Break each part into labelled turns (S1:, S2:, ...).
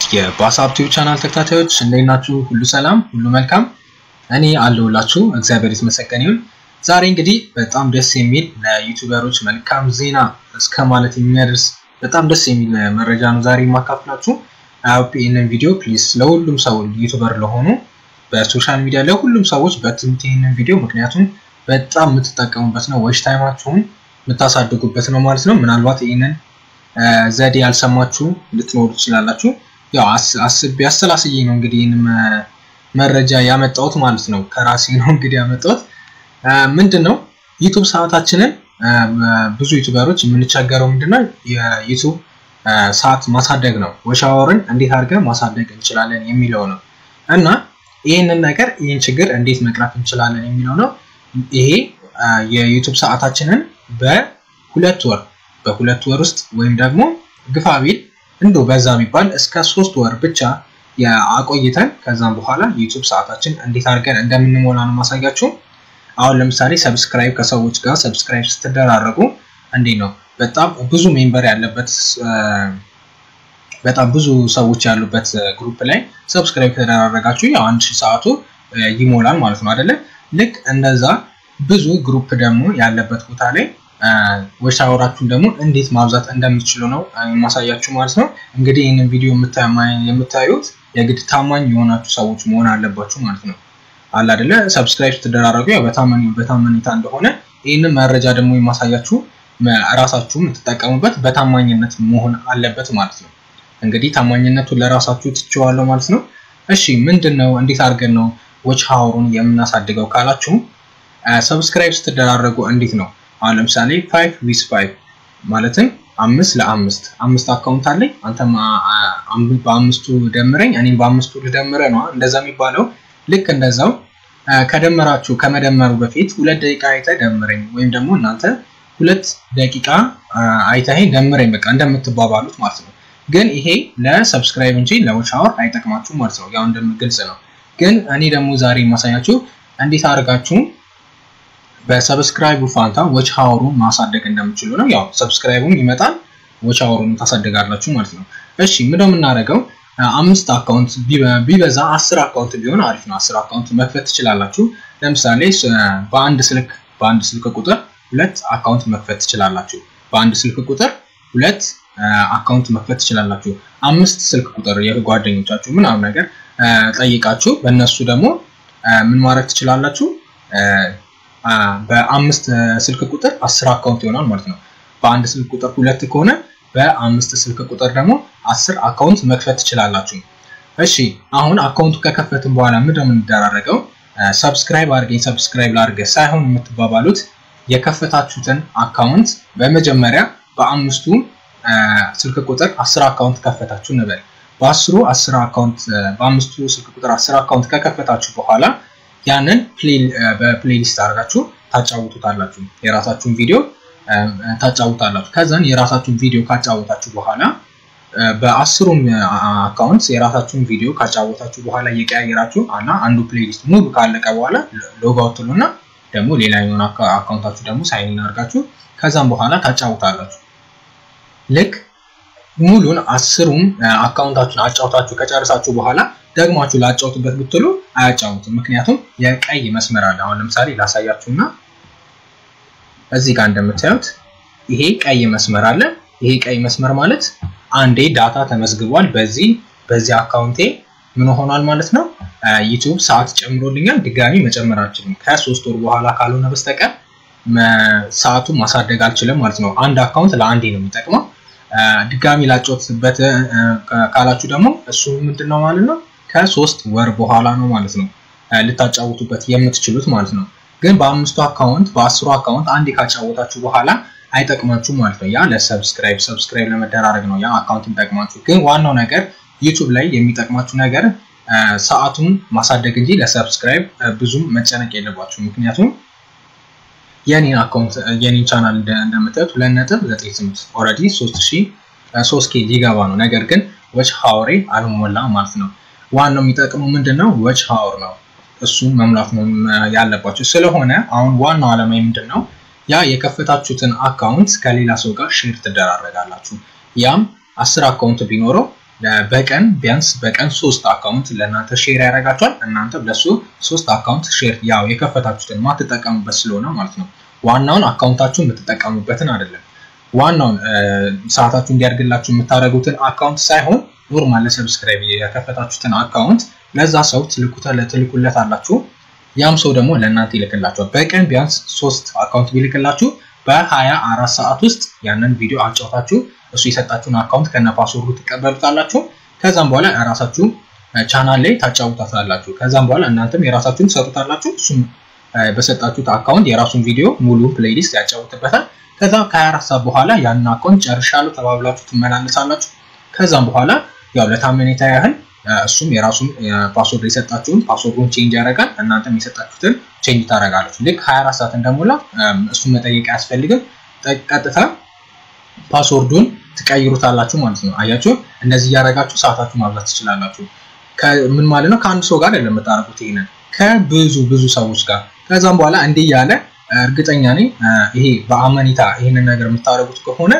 S1: የባሳብ ቲዩብ ቻናል ተከታታዮች እንዴት ናችሁ? ሁሉ ሰላም፣ ሁሉ መልካም። እኔ አለሁላችሁ። እግዚአብሔር የተመሰገነ ይሁን። ዛሬ እንግዲህ በጣም ደስ የሚል ለዩቲዩበሮች መልካም ዜና እስከ ማለት የሚያደርስ በጣም ደስ የሚል መረጃ ነው ዛሬ የማካፍላችሁ። አውፒ ይህንን ቪዲዮ ፕሊዝ ለሁሉም ሰው ዩቲዩበር ለሆኑ በሶሻል ሚዲያ ለሁሉም ሰዎች በትምህርት ይህንን ቪዲዮ ምክንያቱም በጣም የምትጠቀሙበት ነው፣ ወሽ ታይማችሁን የምታሳድጉበት ነው ማለት ነው። ምናልባት ይህንን ዘዴ ያልሰማችሁ ልትኖሩ ትችላላችሁ። ያው አስቤ አሰላስዬ ነው እንግዲህ ይህን መረጃ ያመጣሁት ማለት ነው። ከራሴ ነው እንግዲህ ያመጣሁት። ምንድን ነው ዩቱብ ሰዓታችንን ብዙ ዩቱበሮች የምንቸገረው ምንድነው የዩቱብ ሰዓት ማሳደግ ነው። ወሻወርን እንዴት አድርገን ማሳደግ እንችላለን የሚለው ነው እና ይህንን ነገር ይህን ችግር እንዴት መቅረፍ እንችላለን የሚለው ነው። ይሄ የዩቱብ ሰዓታችንን በሁለት ወር በሁለት ወር ውስጥ ወይም ደግሞ ግፋ ቢል እንዶ በዛ የሚባል እስከ ሶስት ወር ብቻ አቆይተን ከዛም በኋላ ዩቱብ ሰዓታችን እንዴት አድርገን እንደምንሞላ ነው ማሳያችሁ። አሁን ለምሳሌ ሰብስክራይብ ከሰዎች ጋር ሰብስክራይብ ስትደራረጉ እንዴት ነው በጣም ብዙ ሜምበር ያለበት በጣም ብዙ ሰዎች ያሉበት ግሩፕ ላይ ሰብስክራይብ ከተደራረጋችሁ ያው አንድ ሺህ ሰዓቱ ይሞላል ማለት ነው አይደለ? ልክ እንደዛ ብዙ ግሩፕ ደግሞ ያለበት ቦታ ላይ ወሽ አወራችሁን ደግሞ እንዴት ማብዛት እንደምትችሉ ነው የማሳያችሁ ማለት ነው። እንግዲህ ይህንን ቪዲዮ የምታዩት የግድ ታማኝ የሆናችሁ ሰዎች መሆን አለባችሁ ማለት ነው። አለ አይደለ? ሰብስክራይብ ስትደራረጉ ያው በታማኝታ እንደሆነ ይህንን መረጃ ደግሞ የማሳያችሁ ራሳችሁ የምትጠቀሙበት በታማኝነት መሆን አለበት ማለት ነው። እንግዲህ ታማኝነቱን ለራሳችሁ ትችዋለሁ ማለት ነው። እሺ ምንድን ነው እንዴት አድርገን ነው ዎች ሀወሩን የምናሳድገው ካላችሁ ሰብስክራይብ ስትደራረጉ እንዴት ነው አሁን ለምሳሌ ፋይቭ ዊዝ ፋይቭ ማለትም አምስት ለአምስት አምስት አካውንት አለኝ አንተም በአምስቱ ደምረኝ እኔም በአምስቱ ልደምረ ነው እንደዛ የሚባለው ልክ እንደዛው ከደመራችሁ ከመደመሩ በፊት ሁለት ደቂቃ አይተህ ደምረኝ ወይም ደግሞ እናንተ ሁለት ደቂቃ አይተኸኝ ደምረኝ በቃ እንደምትባባሉት ማለት ነው ግን ይሄ ለሰብስክራይብ እንጂ ለዎች አወር አይጠቅማችሁ ማለት ነው ያው እንደምግልጽ ነው ግን እኔ ደግሞ ዛሬ የማሳያችሁ እንዴት አድርጋችሁ በሰብስክራይቡ ፋንታ ዎች ሀወሩን ማሳደግ እንደምችሉ ነው። ያው ሰብስክራይቡም ይመጣል ዎች ሀወሩን ታሳደጋላችሁ ማለት ነው። እሺ ምንድነው የምናደርገው? አምስት አካውንት ቢበዛ አስር አካውንት ቢሆን አሪፍ ነው። አስር አካውንት መክፈት ትችላላችሁ። ለምሳሌ በአንድ ስልክ በአንድ ስልክ ቁጥር ሁለት አካውንት መክፈት ትችላላችሁ። በአንድ ስልክ ቁጥር ሁለት አካውንት መክፈት ትችላላችሁ። አምስት ስልክ ቁጥር የጓደኞቻችሁ ምናምን ነገር ጠይቃችሁ በእነሱ ደግሞ ምን ማድረግ ትችላላችሁ በአምስት ስልክ ቁጥር አስር አካውንት ይሆናል ማለት ነው። በአንድ ስልክ ቁጥር ሁለት ከሆነ በአምስት ስልክ ቁጥር ደግሞ አስር አካውንት መክፈት ትችላላችሁ። እሺ አሁን አካውንቱ ከከፈትን በኋላ ምንድን ነው የምንደራረገው? ሰብስክራይብ አድርገኝ ሰብስክራይብ ላድርገህ ሳይሆን የምትባባሉት የከፈታችሁትን አካውንት በመጀመሪያ በአምስቱ ስልክ ቁጥር አስር አካውንት ከፈታችሁ እንበል። በአስሩ አስር አካውንት በአምስቱ ስልክ ቁጥር አስር አካውንት ከከፈታችሁ በኋላ ያንን በፕሌሊስት አድርጋችሁ ታጫውቱታላችሁ። የራሳችሁን ቪዲዮ ታጫውታላችሁ። ከዛን የራሳችሁን ቪዲዮ ካጫወታችሁ በኋላ በአስሩም አካውንት የራሳችሁን ቪዲዮ ካጫወታችሁ በኋላ እየቀያየራችሁ እና አንዱ ፕሌሊስት ሙሉ ካለቀ በኋላ ሎጋውት ትሉና ደግሞ ሌላኛውን አካውንታችሁ ደግሞ ሳይን አድርጋችሁ ከዛም በኋላ ታጫውታላችሁ። ልክ ሙሉን አስሩም አካውንታችሁን አጫውታችሁ ከጨረሳችሁ በኋላ ደግማችሁ ላጫውቱበት ብትሉ አያጫውትም። ምክንያቱም የቀይ መስመር አለ። አሁን ለምሳሌ ላሳያችሁና እዚህ ጋር እንደምታዩት ይሄ ቀይ መስመር አለ። ይሄ ቀይ መስመር ማለት አንዴ ዳታ ተመዝግቧል። በዚህ በዚህ አካውንቴ ምን ሆኗል ማለት ነው ዩቲዩብ ሰዓት ጨምሮልኛል። ድጋሚ መጨመር አልችልም። ከሶስት ወር በኋላ ካልሆነ በስተቀር ሰዓቱን ማሳደግ አልችልም ማለት ነው። አንድ አካውንት ለአንዴ ነው የሚጠቅመው። ድጋሚ ላጫወትበት ካላችሁ ደግሞ እሱ ምንድን ነው ማለት ነው ከሶስት ወር በኋላ ነው ማለት ነው ልታጫውቱበት የምትችሉት ማለት ነው። ግን በአምስቱ አካውንት በአስሩ አካውንት አንዴ ካጫወታችሁ በኋላ አይጠቅማችሁ ማለት ነው። ያ ለሰብስክራይብ ሰብስክራይብ ለመደራረግ ነው ያ አካውንት የሚጠቅማችሁ። ግን ዋናው ነገር ዩቱብ ላይ የሚጠቅማችሁ ነገር ሰዓቱን ማሳደግ እንጂ ለሰብስክራይብ ብዙም መጨነቅ የለባችሁ። ምክንያቱም የኔን አካውንት የኔን ቻናል እንደምታዩት ሁለት ነጥብ ዘጠኝ ስምንት ኦልሬዲ ሶስት ሺ ሶስት ኬ ሊገባ ነው። ነገር ግን ወች ሀወሬ አልሞላ ማለት ነው። ዋናው የሚጠቅመው ምንድን ነው? ወች ሀወር ነው። እሱን መሙላት ነው ያለባቸው። ስለሆነ አሁን ዋናው ዓላማ ምንድን ነው? ያ የከፈታችሁትን አካውንት ከሌላ ሰው ጋር ሼር ትደራረጋላችሁ። ያም አስር አካውንት ቢኖረው በቀን ቢያንስ በቀን ሶስት አካውንት ለእናንተ ሼር ያደርጋችኋል። እናንተ ለሱ ሶስት አካውንት ሼር ያው የከፈታችሁትን ማትጠቀሙበት ስለሆነ ማለት ነው። ዋናውን አካውንታችሁን የምትጠቀሙበትን አይደለም። ዋናውን ሰዓታችሁ እንዲያድግላችሁ የምታደርጉትን አካውንት ሳይሆን ኖርማል ለሰብስክራይብ የከፈታችሁትን አካውንት ለዛ ሰው ትልኩለት አላችሁ። ያም ሰው ደግሞ ለእናንተ ይልክላችኋል። በቀን ቢያንስ ሶስት አካውንት ቢልክላችሁ በሀያ አራት ሰዓት ውስጥ ያንን ቪዲዮ አጫውታችሁ እሱ የሰጣችሁን አካውንት ከነ ፓስወርዱ ትቀበሉታላችሁ። ከዛም በኋላ የራሳችሁ ቻናል ላይ ታጫውታላችሁ። ከዛም በኋላ እናንተም የራሳችሁን ትሰጡታላችሁ። እሱም በሰጣችሁት አካውንት የራሱን ቪዲዮ ሙሉ ፕሌሊስት ያጫውትበታል። ከዛ ከ24 ሰዓት በኋላ ያንን አካውንት ጨርሻለሁ ተባብላችሁ ትመላለሳላችሁ። ከዛም በኋላ ያው ለታመኔታ ያህል እሱም የራሱን ፓስወርድ የሰጣችሁን ፓስወርዱን ቼንጅ ያደርጋል። እናንተም የሰጣችሁትን ቼንጅ ታደርጋላችሁ። ልክ 24 ሰዓት እንደሞላ እሱን መጠየቅ አያስፈልግም። ቀጥታ ፓስወርዱን ትቀይሩታላችሁ ማለት ነው። አያችሁ፣ እንደዚህ እያደረጋችሁ ሰዓታችሁ ማብዛት ትችላላችሁ። ምን ማለት ነው? ከአንድ ሰው ጋር አይደለም የምታደርጉት ይሄንን ከብዙ ብዙ ሰዎች ጋር። ከዛም በኋላ እንዲህ እያለ እርግጠኛ ነኝ ይሄ በአመኔታ ይህንን ነገር የምታደርጉት ከሆነ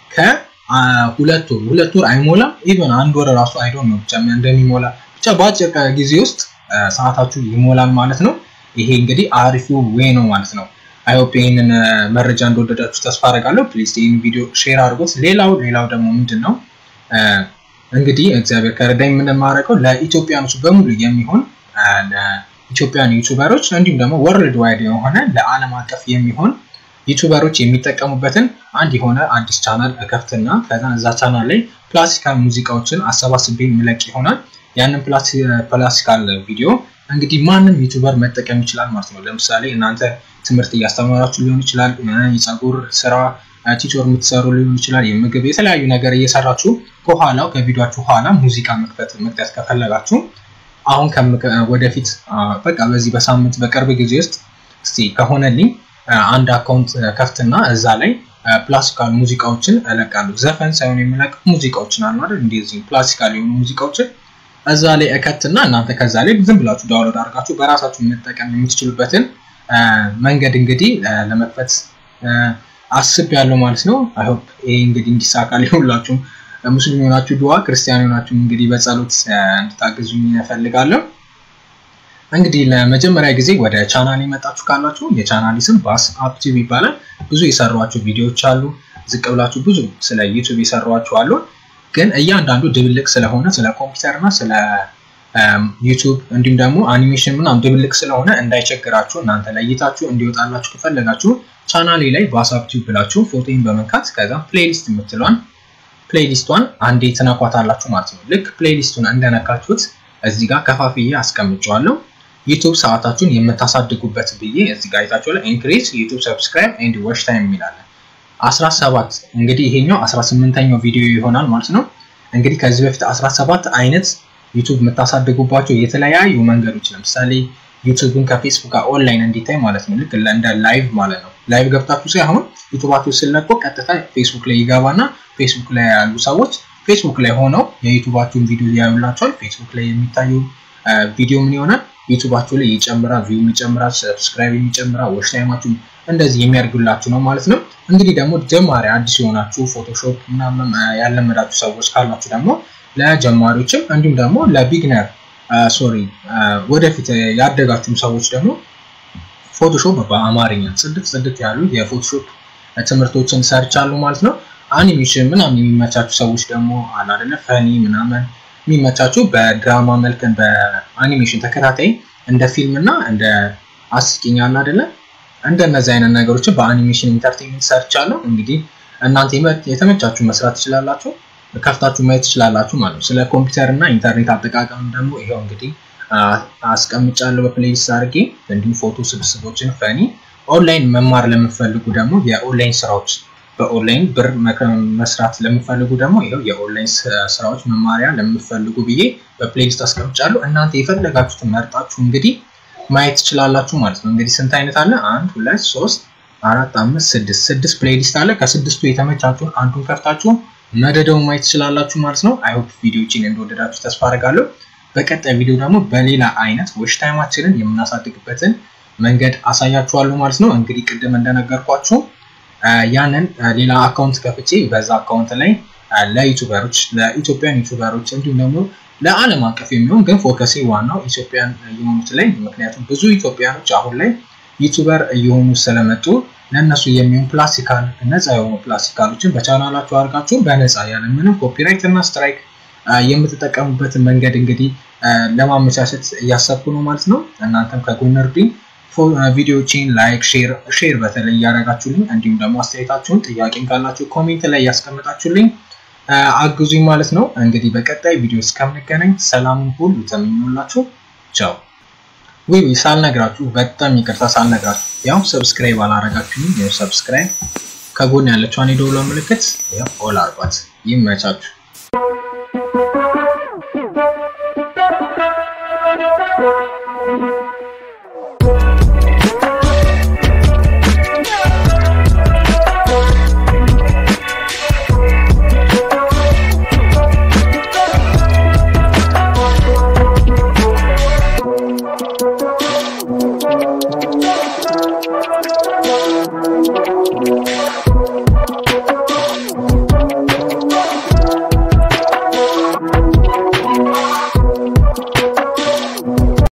S1: ከሁለት ወር ሁለት ወር አይሞላም፣ ኢቨን አንድ ወር ራሱ አይዶን ነው ብቻ እንደሚሞላ ብቻ በአጭር ጊዜ ውስጥ ሰዓታችሁ ይሞላል ማለት ነው። ይሄ እንግዲህ አሪፉ ዌይ ነው ማለት ነው። አይሆፕ ይህንን መረጃ እንደወደዳችሁ ተስፋ አደርጋለሁ። ፕሊዝ ይህን ቪዲዮ ሼር አድርጎት። ሌላው ሌላው ደግሞ ምንድን ነው እንግዲህ እግዚአብሔር ከረዳኝ የምንማረቀው ለኢትዮጵያኖች በሙሉ የሚሆን ለኢትዮጵያን ዩቱበሮች እንዲሁም ደግሞ ወርልድ ዋይድ የሆነ ለዓለም አቀፍ የሚሆን ዩቱበሮች የሚጠቀሙበትን አንድ የሆነ አዲስ ቻናል እከፍትና ከዛ እዛ ቻናል ላይ ክላሲካል ሙዚቃዎችን አሰባስቤ የሚለቅ ይሆናል። ያንን ክላሲካል ቪዲዮ እንግዲህ ማንም ዩቱበር መጠቀም ይችላል ማለት ነው። ለምሳሌ እናንተ ትምህርት እያስተማራችሁ ሊሆን ይችላል። የፀጉር ስራ ቲቶር የምትሰሩ ሊሆን ይችላል። የምግብ የተለያዩ ነገር እየሰራችሁ ከኋላው ከቪዲዮችሁ ኋላ ሙዚቃ መክፈት መክተት ከፈለጋችሁ አሁን ወደፊት በቃ በዚህ በሳምንት በቅርብ ጊዜ ውስጥ እስቲ ከሆነልኝ አንድ አካውንት ከፍትና እዛ ላይ ክላሲካል ሙዚቃዎችን እለቃለሁ። ዘፈን ሳይሆን የሚለቅ ሙዚቃዎችን አሉ አይደል? እንደዚህ ክላሲካል የሆኑ ሙዚቃዎችን እዛ ላይ እከትና እናንተ ከዛ ላይ ዝም ብላችሁ ዳውንሎድ አድርጋችሁ በራሳችሁ መጠቀም የምትችሉበትን መንገድ እንግዲህ ለመክፈት አስብ ያለው ማለት ነው። አይሆፕ ይሄ እንግዲህ እንዲሳካ ሁላችሁም ሙስሊም የሆናችሁ ድዋ፣ ክርስቲያን የሆናችሁ እንግዲህ በጸሎት እንድታግዙኝ እፈልጋለሁ። እንግዲህ ለመጀመሪያ ጊዜ ወደ ቻናል የመጣችሁ ካላችሁ የቻናል ስም ባስ አፕቲቭ ይባላል። ብዙ የሰሯቸው ቪዲዮዎች አሉ። ዝቅ ብላችሁ ብዙ ስለ ዩቱብ የሰሯቸው አሉ። ግን እያንዳንዱ ድብልቅ ስለሆነ ስለ ኮምፒውተር እና ስለ ዩቱብ እንዲሁም ደግሞ አኒሜሽን ምናምን ድብልቅ ስለሆነ እንዳይቸግራችሁ እናንተ ለይታችሁ እንዲወጣላችሁ ከፈለጋችሁ ቻናሌ ላይ ባስ አፕቲቭ ብላችሁ ፎቶን በመንካት ከዛ ፕሌሊስት የምትለዋን ፕሌሊስቷን አንዴ ትነኳታላችሁ ማለት ነው። ልክ ፕሌሊስቱን እንደነካችሁት እዚህ ጋር ከፋፍዬ አስቀምጨዋለሁ። ዩቱብ ሰዓታችሁን የምታሳድጉበት ብዬ እዚህ ጋር አይታችኋል። ኢንክሪዝ ዩቱብ ሰብስክራይብ ኤንድ ዋች ታይም የሚላለን 17 እንግዲህ ይሄኛው 18ኛው ቪዲዮ ይሆናል ማለት ነው። እንግዲህ ከዚህ በፊት 17 አይነት ዩቱብ የምታሳድጉባቸው የተለያዩ መንገዶች ለምሳሌ ዩቱብን ከፌስቡክ ጋር ኦንላይን እንዲታይ ማለት ነው። ልክ እንደ ላይቭ ማለት ነው። ላይቭ ገብታችሁ ሳይሆን ዩቱባችሁ ስለቆ ቀጥታ ፌስቡክ ላይ ይገባና ፌስቡክ ላይ ያሉ ሰዎች ፌስቡክ ላይ ሆነው የዩቱባችሁን ቪዲዮ ያዩላቸዋል። ፌስቡክ ላይ የሚታዩ ቪዲዮ ምን ይሆናል ዩቱባችሁ ላይ ይጨምራል፣ ቪው ይጨምራል፣ ሰብስክራይብ ይጨምራል፣ ዋች ታይማችሁ እንደዚህ የሚያደርጉላችሁ ነው ማለት ነው። እንግዲህ ደግሞ ጀማሪ አዲስ የሆናችሁ ፎቶሾፕ ምናምን ያለመዳችሁ ሰዎች ካላችሁ ደግሞ ለጀማሪዎችም እንዲሁም ደግሞ ለቢግነር ሶሪ ወደፊት ያደጋችሁም ሰዎች ደግሞ ፎቶሾፕ በአማርኛ ጽድት ጽድት ያሉ የፎቶሾፕ ትምህርቶችን ሰርቻለሁ ማለት ነው። አኒሜሽን ምናምን የሚመቻችሁ ሰዎች ደግሞ አለ አይደለ ፈኒ ምናምን የሚመቻችሁ በድራማ መልክን በአኒሜሽን ተከታታይ እንደ ፊልም እና እንደ አስቂኝ አለ አይደለ እንደነዚህ አይነት ነገሮችን በአኒሜሽን ኢንተርቴንመንት ሰርቻለሁ። እንግዲህ እናንተ የተመቻችሁ መስራት ትችላላችሁ፣ ከፍታችሁ ማየት ትችላላችሁ ማለት ነው። ስለ ኮምፒውተር እና ኢንተርኔት አጠቃቀም ደግሞ ይኸው እንግዲህ አስቀምጫለሁ በፕሌሊስት አድርጌ እንዲሁም ፎቶ ስብስቦችን ፈኒ ኦንላይን መማር ለምፈልጉ ደግሞ የኦንላይን ስራዎች በኦንላይን ብር መስራት ለምፈልጉ ደግሞ ይኸው የኦንላይን ስራዎች መማሪያ ለምፈልጉ ብዬ በፕሌሊስት አስቀምጫለሁ። እናንተ የፈለጋችሁትን መርጣችሁ እንግዲህ ማየት ትችላላችሁ ማለት ነው። እንግዲህ ስንት አይነት አለ? አንድ ሁለት ሶስት አራት አምስት ስድስት ስድስት ፕሌሊስት አለ። ከስድስቱ የተመቻችሁን አንዱን ከፍታችሁ መደደው ማየት ትችላላችሁ ማለት ነው። አይሆፕ ቪዲዮችን እንደወደዳችሁ ተስፋ አድርጋለሁ። በቀጣይ ቪዲዮ ደግሞ በሌላ አይነት ዎች ታይማችንን የምናሳድግበትን መንገድ አሳያችኋለሁ ማለት ነው። እንግዲህ ቅድም እንደነገርኳችሁ ያንን ሌላ አካውንት ከፍቼ በዛ አካውንት ላይ ለዩቱበሮች ለኢትዮጵያን ዩቱበሮች እንዲሁም ደግሞ ለዓለም አቀፍ የሚሆን ግን ፎከሴ ዋናው ኢትዮጵያን የሆኑት ላይ ምክንያቱም ብዙ ኢትዮጵያኖች አሁን ላይ ዩቱበር እየሆኑ ስለመጡ ለእነሱ የሚሆን ፕላስቲካል ነፃ የሆኑ ፕላስቲካሎችን በቻናላችሁ አድርጋችሁ በነፃ ያለምንም ኮፒራይት እና ስትራይክ የምትጠቀሙበትን መንገድ እንግዲህ ለማመቻቸት እያሰብኩ ነው ማለት ነው። እናንተም ከጎን እርዱኝ። ቪዲዮዎችን ላይክ፣ ሼር ሼር በተለይ እያደረጋችሁልኝ እንዲሁም ደግሞ አስተያየታችሁን ጥያቄም ካላችሁ ኮሜንት ላይ እያስቀመጣችሁልኝ አግዙኝ ማለት ነው። እንግዲህ በቀጣይ ቪዲዮ እስከምንገናኝ ሰላሙን ሁሉ ተመኙላችሁ። ቻው። ዊ ሳልነግራችሁ በጣም ይቅርታ ሳልነግራችሁ፣ ያው ሰብስክራይብ አላረጋችሁም። ያው ሰብስክራይብ ከጎን ያለችውን የደወል ምልክት ያው ኦል አርጓት። ይመቻችሁ።